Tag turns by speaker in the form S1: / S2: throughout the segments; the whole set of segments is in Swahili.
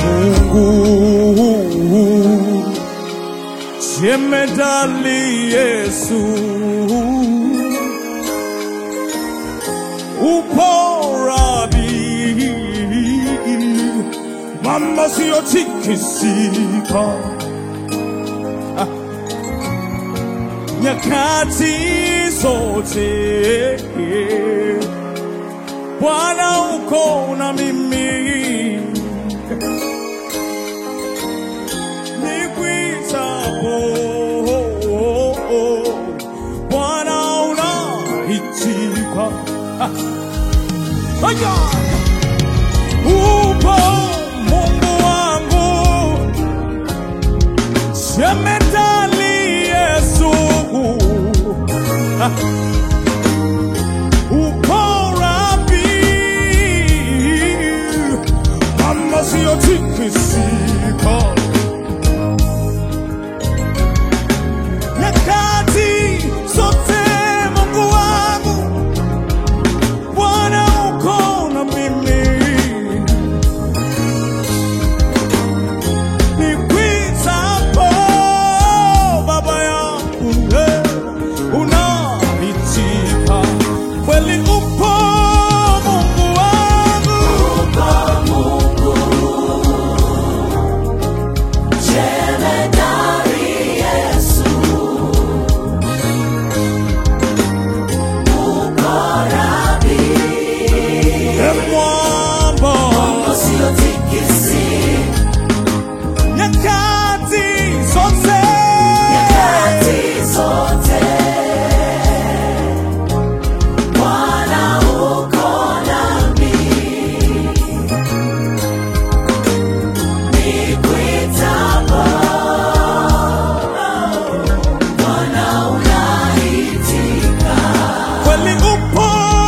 S1: Mungu jemedali Yesu upo rabi mama siyotikisika nyakati zote Bwana uko na mimi nikwitapo Bwana unaitika Aya! upo Mungu wangu jemedali Yesu uko rabi mama siyotikisika nyakati zote Mungu wangu Bwana uko na mimi nikwitapo baba yangu eh, unaitika kweli upo Mungu wangu e mwamba nyakati zote kweli upo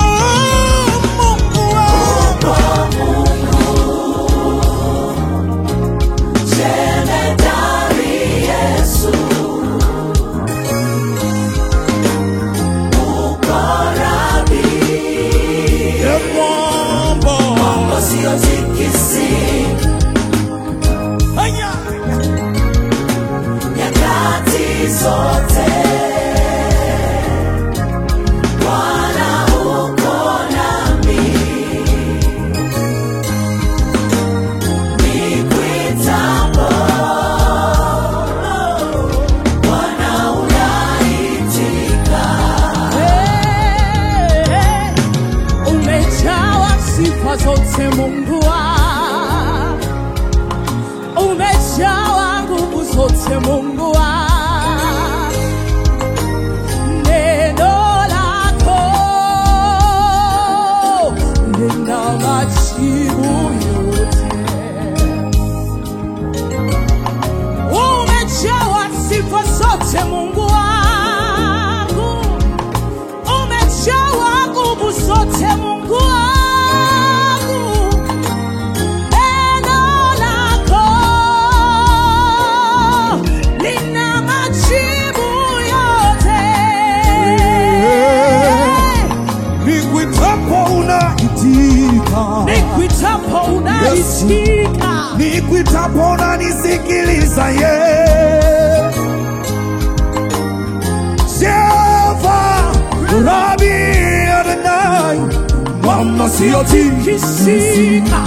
S1: Mungu wangu e mwamba Aya!
S2: Zote Bwana uko nami, nikwitapo Bwana unaitika.
S3: Hey, umejawa sifa zote Mungu wangu, umejawa nguvu zote Mungu wangu, neno lako lina majibu yote. Umejawa sifa zote Mungu wangu, umejawa nguvu zote Mungu wangu, neno lako lina majibu yote.
S1: nikwitapo unaitika
S3: Nikwitapo unaitika,
S1: nikwitapo unanisikiliza ye Jehova Rabi Adonai mama siyotikisika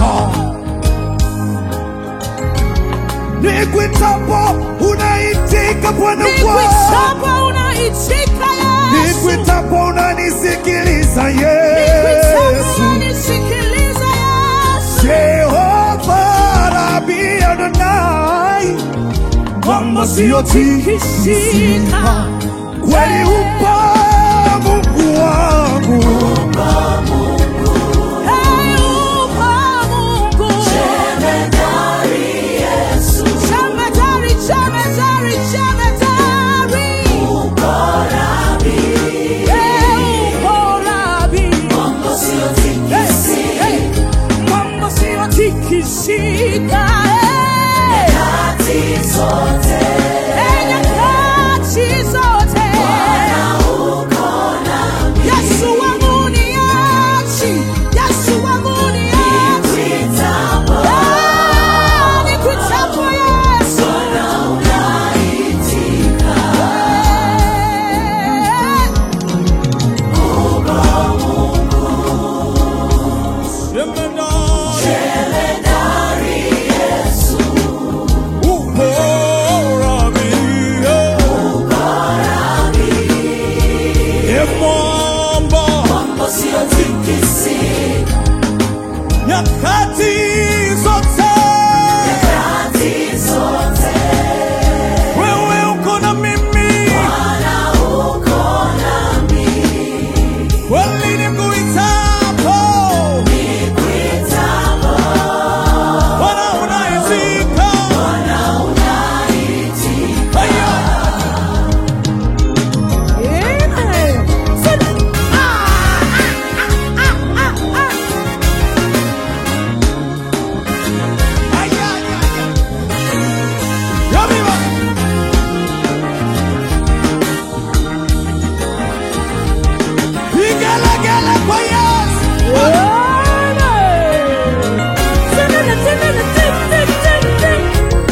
S1: nikwitapo unaitika Bwana wangu
S3: nikwitapo unaitika Yesu,
S1: nikwitapo unanisikiliza
S3: nikwitapo
S1: Yesu
S3: unanisikiliza Yesu.
S1: Jehova Rabi Adonai mama siyotikisika kweli upo Mungu wangu
S3: Hey, upo Mungu.
S2: Jemedari Yesu,
S3: Jemedari, jemedari, jemedari.
S2: uko Rabi,
S3: Hey, upo Rabi.
S2: Mungu
S3: Hey,
S2: siyotikisi.
S3: hey. Mambo siyotikisika. Hey.
S2: Nyakati zote
S3: Hey, nyakati zote.
S2: Bwana
S1: nyakati zote
S2: nyakati zote.
S1: wewe uko na mimi
S2: Bwana uko nami,
S1: kweli nikuitapo
S2: nikuitapo,
S1: Bwana unaitika
S2: Bwana unaitika.
S1: Aya.
S3: Amen. Sema, ah, ah, ah, ah, ah, ah.
S1: Aya, aya, aya. Ya viva. Vigelegele kwa Yesu.
S3: Amen. Sema, sema, sema, sema, sema, sema.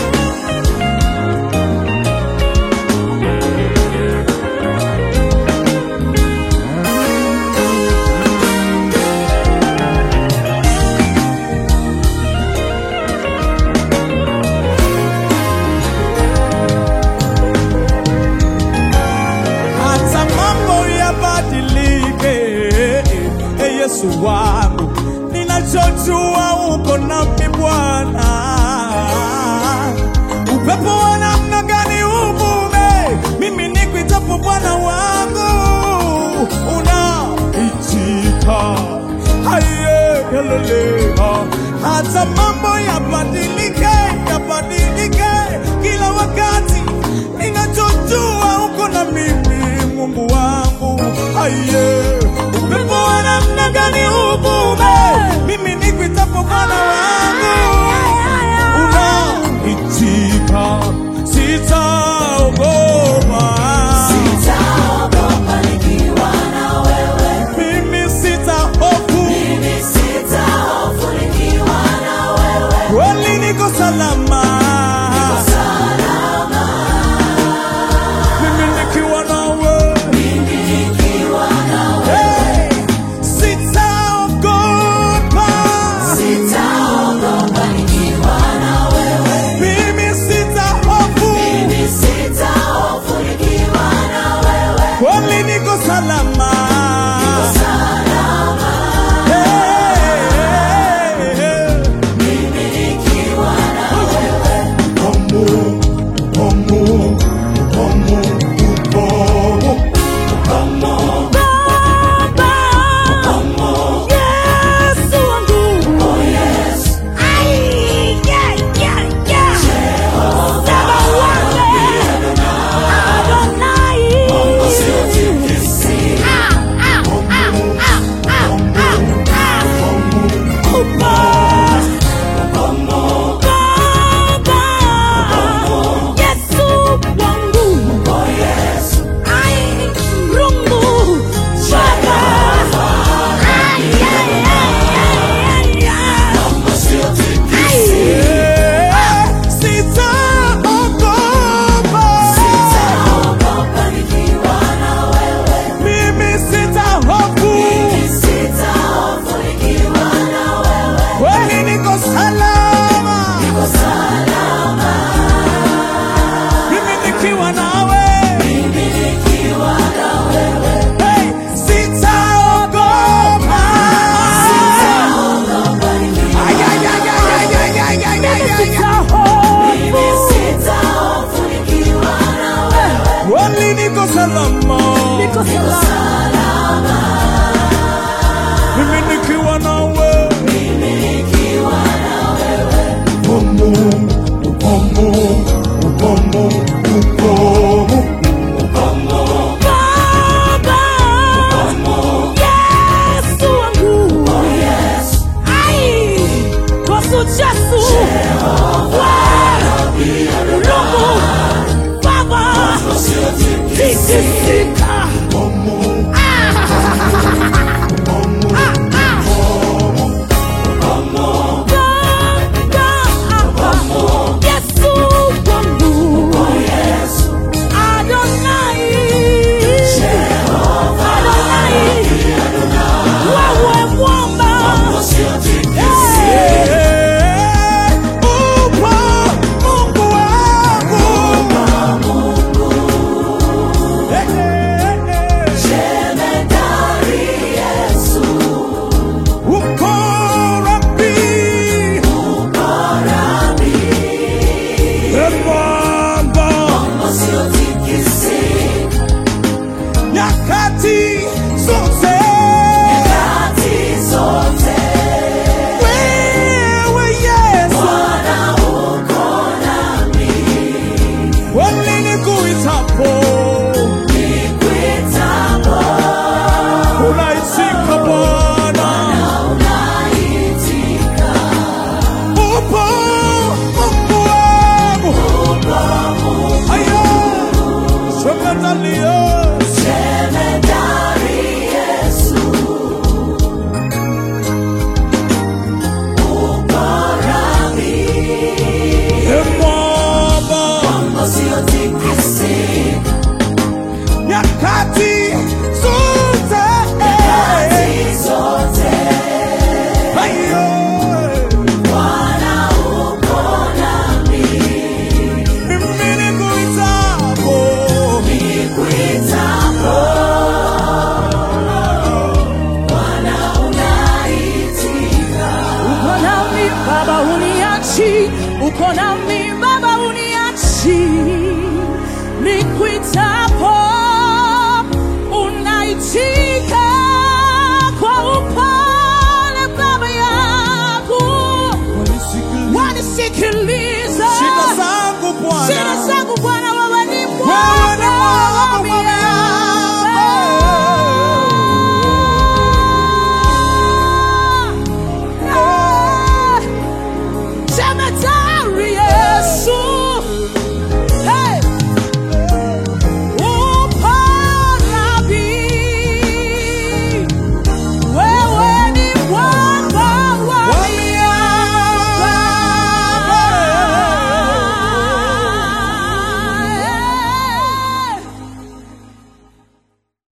S1: hata mambo yabadilike, e Yesu wangu, ninachojua uko nami Bwana. Upepo wa namna gani uvume, mimi nikuitapo Bwana wangu, unaitika haye yalelea. Hata mambo yabadilike, yabadilike kila wakati, ninachojua uko na mimi Mungu wangu, aye. Upepo wa namna gani uvume, mimi nikuitapo Bwana wangu unaitika, sitaogopa,
S2: Sitaogopa nikiwa na wewe,
S1: mimi sitahofu,
S2: mimi sitahofu nikiwa na wewe.
S1: kweli niko salama,
S2: Salama,
S1: mimi nikiwa nawe,
S2: mimi nikiwa na wewe.
S1: hey, sitaogopa,
S2: Sitaogopa nikiwa na wewe,
S1: mimi sitahofu,
S2: mimi sitahofu nikiwa na wewe.
S1: kweli niko salama,
S2: Salama,
S1: hey, hey, hey.
S2: mimi nikiwa na wewe.
S3: Baba, Yesu wangu.
S2: Oh yes,
S3: Ai, yeah, yeah, yeah. Sema uone. Adonai.
S2: usiotikisika.
S3: Ah,
S1: nyakati zote